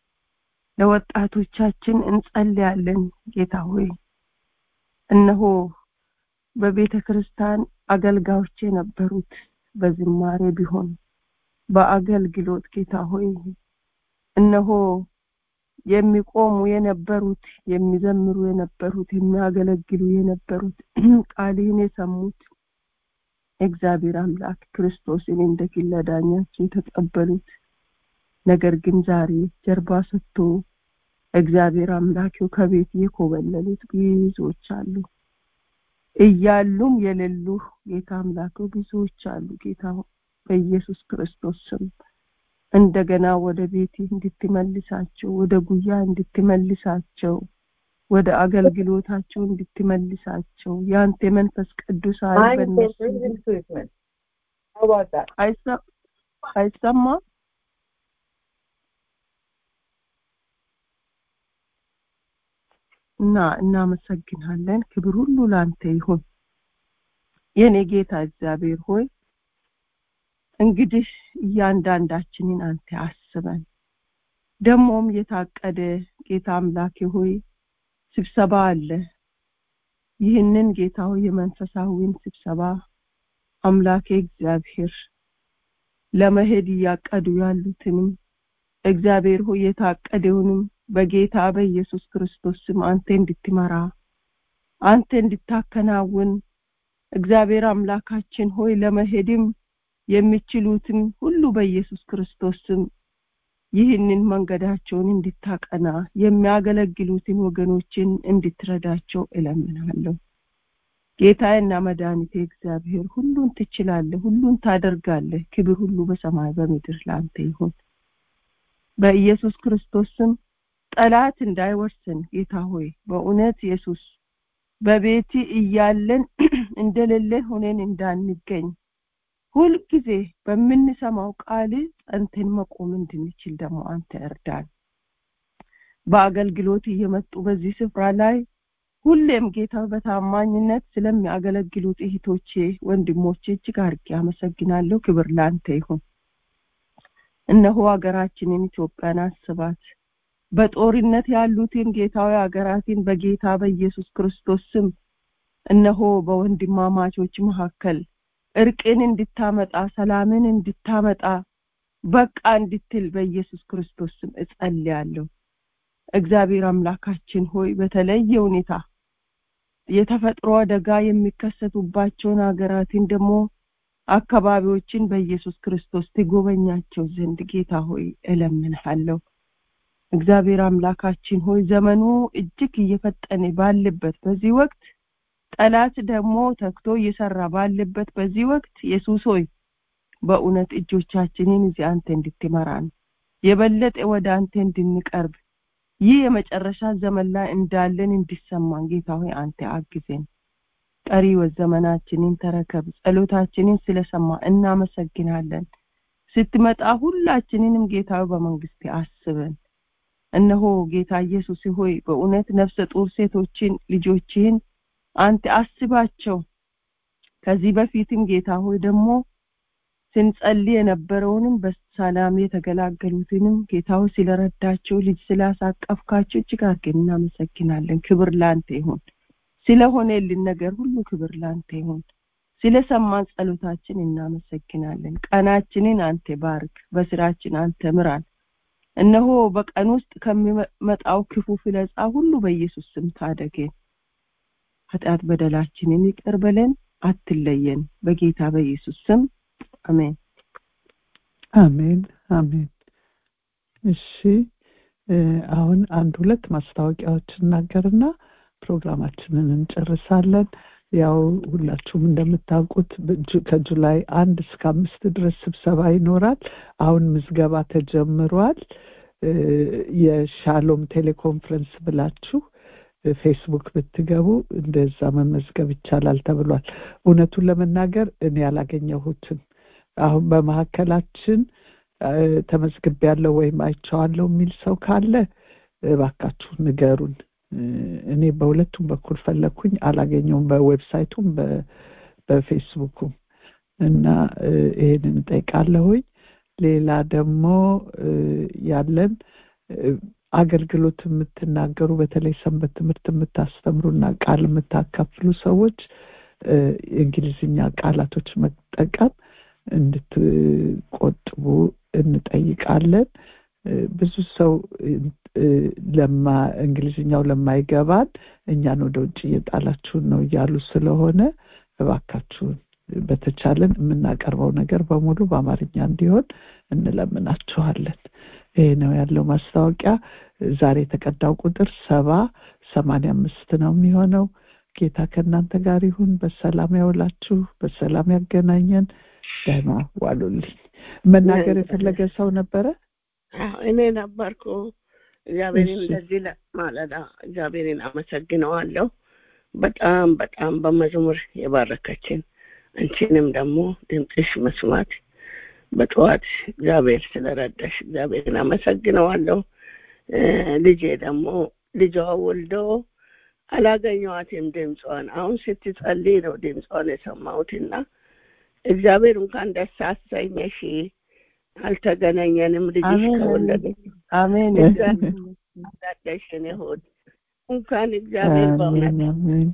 ለወጣቶቻችን እንጸልያለን ጌታ ሆይ እነሆ በቤተ ክርስቲያን አገልጋዮች የነበሩት በዝማሬ ቢሆን በአገልግሎት ጌታ ሆይ እነሆ የሚቆሙ የነበሩት የሚዘምሩ የነበሩት የሚያገለግሉ የነበሩት ቃልህን የሰሙት እግዚአብሔር አምላክ ክርስቶስን እንደ ግል አዳኛቸው የተቀበሉት ነገር ግን ዛሬ ጀርባ ሰጥቶ እግዚአብሔር አምላኪው ከቤት የኮበለሉት ብዙዎች አሉ። እያሉም የሌሉ ጌታ አምላከው ብዙዎች አሉ። ጌታ በኢየሱስ ክርስቶስ ስም እንደገና ወደ ቤት እንድትመልሳቸው፣ ወደ ጉያ እንድትመልሳቸው፣ ወደ አገልግሎታቸው እንድትመልሳቸው ያንተ መንፈስ ቅዱስ ኃይል በእነሱ አይሰማ እና እናመሰግናለን። ክብር ሁሉ ላንተ ይሁን። የኔ ጌታ እግዚአብሔር ሆይ እንግዲህ እያንዳንዳችንን አንተ አስበን። ደግሞም የታቀደ ጌታ አምላኬ ሆይ ስብሰባ አለ። ይህንን ጌታ ሆይ የመንፈሳዊን ስብሰባ አምላኬ እግዚአብሔር ለመሄድ እያቀዱ ያሉትንም እግዚአብሔር ሆይ የታቀደውንም በጌታ በኢየሱስ ክርስቶስ ስም አንተ እንድትመራ አንተ እንድታከናውን እግዚአብሔር አምላካችን ሆይ ለመሄድም የሚችሉትን ሁሉ በኢየሱስ ክርስቶስ ስም ይህንን መንገዳቸውን እንድታቀና የሚያገለግሉትን ወገኖችን እንድትረዳቸው እለምናለሁ። ጌታዬና መድኃኒቴ እግዚአብሔር ሁሉን ትችላለህ፣ ሁሉን ታደርጋለህ። ክብር ሁሉ በሰማይ በምድር ለአንተ ይሁን። በኢየሱስ ክርስቶስ ስም ጠላት እንዳይወርሰን ጌታ ሆይ በእውነት ኢየሱስ በቤት እያለን እንደሌለ ሆነን እንዳንገኝ ሁልጊዜ በምንሰማው ቃል ጸንተን መቆም እንድንችል ደግሞ አንተ እርዳን። በአገልግሎት እየመጡ በዚህ ስፍራ ላይ ሁሌም ጌታ በታማኝነት ስለሚያገለግሉት እህቶቼ፣ ወንድሞቼ እጅግ አድርጌ አመሰግናለሁ። ክብር ለአንተ ይሁን። እነሆ ሀገራችንን ኢትዮጵያን አስባት። በጦርነት ያሉትን ጌታዊ ሀገራትን በጌታ በኢየሱስ ክርስቶስ ስም እነሆ በወንድማማቾች መካከል እርቅን እንድታመጣ ሰላምን እንድታመጣ በቃ እንድትል በኢየሱስ ክርስቶስ ስም እጸልያለሁ። እግዚአብሔር አምላካችን ሆይ በተለየ ሁኔታ የተፈጥሮ አደጋ የሚከሰቱባቸውን ሀገራትን ደግሞ አካባቢዎችን በኢየሱስ ክርስቶስ ትጎበኛቸው ዘንድ ጌታ ሆይ እለምንሃለሁ። እግዚአብሔር አምላካችን ሆይ ዘመኑ እጅግ እየፈጠነ ባለበት በዚህ ወቅት ጠላት ደግሞ ተግቶ እየሰራ ባለበት በዚህ ወቅት ኢየሱስ ሆይ በእውነት እጆቻችንን እዚህ አንተ እንድትመራን የበለጠ ወደ አንተ እንድንቀርብ ይህ የመጨረሻ ዘመን ላይ እንዳለን እንዲሰማን ጌታ ሆይ አንተ አግዘን። ቀሪ ዘመናችንን ተረከብ። ጸሎታችንን ስለሰማ እናመሰግናለን። ስትመጣ ሁላችንንም ጌታ በመንግስት አስበን። እነሆ ጌታ ኢየሱስ ሆይ በእውነት ነፍሰ ጡር ሴቶችን ልጆችህን አንተ አስባቸው። ከዚህ በፊትም ጌታ ሆይ ደግሞ ስንጸልይ የነበረውንም በሰላም የተገላገሉትንም ጌታው ስለረዳቸው ልጅ ስላሳቀፍካቸው እጅግ አድርገን እናመሰግናለን። ክብር ላንተ ይሁን። ስለሆነልን ነገር ሁሉ ክብር ላንተ ይሁን። ስለሰማን ጸሎታችን እናመሰግናለን። ቀናችንን አንተ ባርክ፣ በስራችን አንተ ምራን። እነሆ በቀን ውስጥ ከሚመጣው ክፉ ፍለጻ ሁሉ በኢየሱስ ስም ታደገን። ኃጢአት በደላችንን ይቅር በለን፣ አትለየን። በጌታ በኢየሱስ ስም አሜን። አሜን አሜን። እሺ አሁን አንድ ሁለት ማስታወቂያዎች እናገርና ፕሮግራማችንን እንጨርሳለን። ያው ሁላችሁም እንደምታውቁት ከጁላይ አንድ እስከ አምስት ድረስ ስብሰባ ይኖራል። አሁን ምዝገባ ተጀምሯል። የሻሎም ቴሌኮንፈረንስ ብላችሁ ፌስቡክ ብትገቡ እንደዛ መመዝገብ ይቻላል ተብሏል። እውነቱን ለመናገር እኔ ያላገኘሁትም አሁን በመካከላችን ተመዝግቤ ያለው ወይም አይቼዋለሁ የሚል ሰው ካለ እባካችሁ ንገሩን። እኔ በሁለቱም በኩል ፈለግኩኝ፣ አላገኘውም፣ በዌብሳይቱም በፌስቡኩም እና ይሄንን እንጠይቃለሁኝ። ሌላ ደግሞ ያለን አገልግሎት የምትናገሩ በተለይ ሰንበት ትምህርት የምታስተምሩና ቃል የምታካፍሉ ሰዎች የእንግሊዝኛ ቃላቶች መጠቀም እንድትቆጥቡ እንጠይቃለን። ብዙ ሰው ለማ እንግሊዝኛው ለማይገባን እኛን ወደ ውጭ እየጣላችሁን ነው እያሉ ስለሆነ እባካችሁን በተቻለን የምናቀርበው ነገር በሙሉ በአማርኛ እንዲሆን እንለምናችኋለን። ይሄ ነው ያለው ማስታወቂያ። ዛሬ የተቀዳው ቁጥር ሰባ ሰማንያ አምስት ነው የሚሆነው። ጌታ ከእናንተ ጋር ይሁን። በሰላም ያውላችሁ፣ በሰላም ያገናኘን። ደህና ዋሉልኝ። መናገር የፈለገ ሰው ነበረ? እኔ ነበርኩ። እግዚአብሔርን እንደዚህ ማለዳ እግዚአብሔርን አመሰግነዋለሁ። በጣም በጣም በመዝሙር የባረከችን አንቺንም ደግሞ ድምፅሽ መስማት በጠዋት እግዚአብሔር ስለረዳሽ እግዚአብሔርን አመሰግነዋለሁ። ልጄ ደግሞ ልጇ ወልዶ አላገኘዋትም ድምጿን። አሁን ስትጸልይ ነው ድምጿን የሰማሁትና እግዚአብሔር እንኳን ደስ አሰኘሽ። አልተገናኘንም። ልጅሽ ከወለደች አሜን ዳደሽ እኔ ሆድ እንኳን እግዚአብሔር በእውነት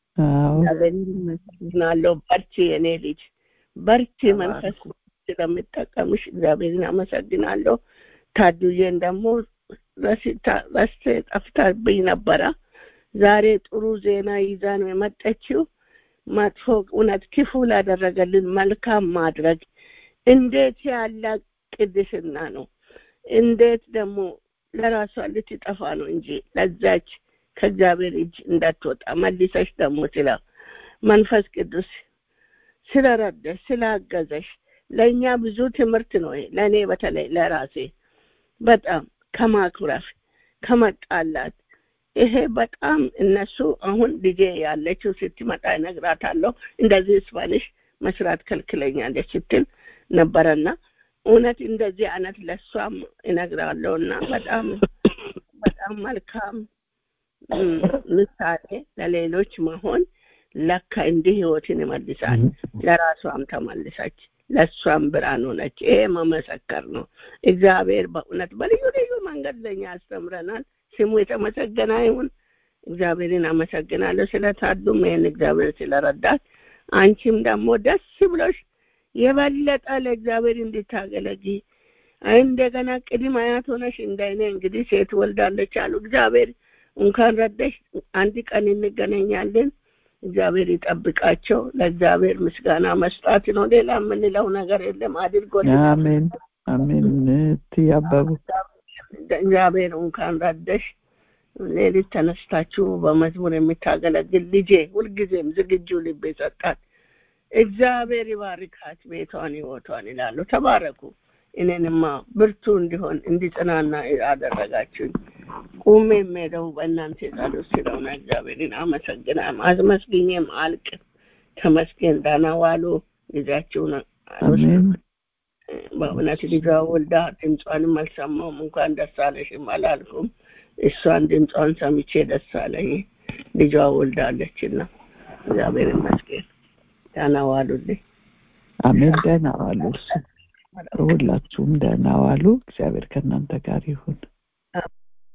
ናለው። በርቺ የኔ ልጅ በርቺ። መንፈስ ስለምጠቀምሽ እግዚአብሔርን አመሰግናለሁ። ታዱዬን ደግሞ ረስቼ ጠፍታብኝ ነበረ። ዛሬ ጥሩ ዜና ይዛ ነው የመጠችው። መጥፎ እውነት ክፉ ላደረገልን መልካም ማድረግ እንዴት ያለ ቅድስና ነው! እንዴት ደግሞ ለራሷ ልትጠፋ ነው እንጂ ለዛች ከእግዚአብሔር እጅ እንዳትወጣ መልሰሽ ደግሞ ስለ መንፈስ ቅዱስ ስለረዳሽ ስላገዘሽ ለእኛ ብዙ ትምህርት ነው። ለእኔ በተለይ ለራሴ በጣም ከማኩረፍ ከመጣላት ይሄ በጣም እነሱ አሁን ልጄ ያለችው ስትመጣ እነግራታለሁ። እንደዚህ ስፓኒሽ መስራት ከልክለኛለች ስትል ነበረና እውነት እንደዚህ አይነት ለእሷም እነግራለሁና በጣም በጣም መልካም ምሳሌ ለሌሎች መሆን ለካ እንዲህ ህይወትን ይመልሳል። ለራሷም ተመልሰች፣ ለእሷም ብርሃን ሆነች። ይሄ መመሰከር ነው። እግዚአብሔር በእውነት በልዩ ልዩ መንገድ ለኛ ያስተምረናል። ስሙ የተመሰገነ ይሁን። እግዚአብሔርን አመሰግናለሁ ስለታዱም ይህን እግዚአብሔር ስለረዳት አንቺም ደግሞ ደስ ብሎሽ የበለጠ ለእግዚአብሔር እንድታገለጊ እንደገና ቅድም አያት ሆነሽ እንዳይነ እንግዲህ ሴት ወልዳለች አሉ። እግዚአብሔር እንኳን ረዳሽ። አንድ ቀን እንገናኛለን። እግዚአብሔር ይጠብቃቸው። ለእግዚአብሔር ምስጋና መስጣት ነው። ሌላ የምንለው ነገር የለም። አድርጎልን አሜን አሜን። ትያበቡ እግዚአብሔር እንኳን ረዳሽ። ሌሊት ተነስታችሁ በመዝሙር የምታገለግል ልጄ ሁልጊዜም ዝግጁ ልብ የሰጣት እግዚአብሔር ይባርካት ቤቷን ህይወቷን ይላሉ። ተባረኩ። እኔንማ ብርቱ እንዲሆን እንዲጽናና አደረጋችሁኝ። ቁሜ የምሄደው በእናንተ ጸሎት ስለሆነ እግዚአብሔርን አመሰግናለሁ። አስመስግኜም አልቅ። ተመስገን። ደህና ዋሉ። ጊዜያችሁን አሜን በእውነት ልጇ ወልዳ ድምጿንም አልሰማሁም። እንኳን ደስ አለሽም አላልኩም። እሷን ድምጿን ሰምቼ ደስ አለኝ። ልጇ ወልዳለችና እግዚአብሔር ይመስገን። ደህና ዋሉልኝ። አሜን። ደህና ዋሉ። እሱ ሁላችሁም ደህና ዋሉ። እግዚአብሔር ከእናንተ ጋር ይሁን።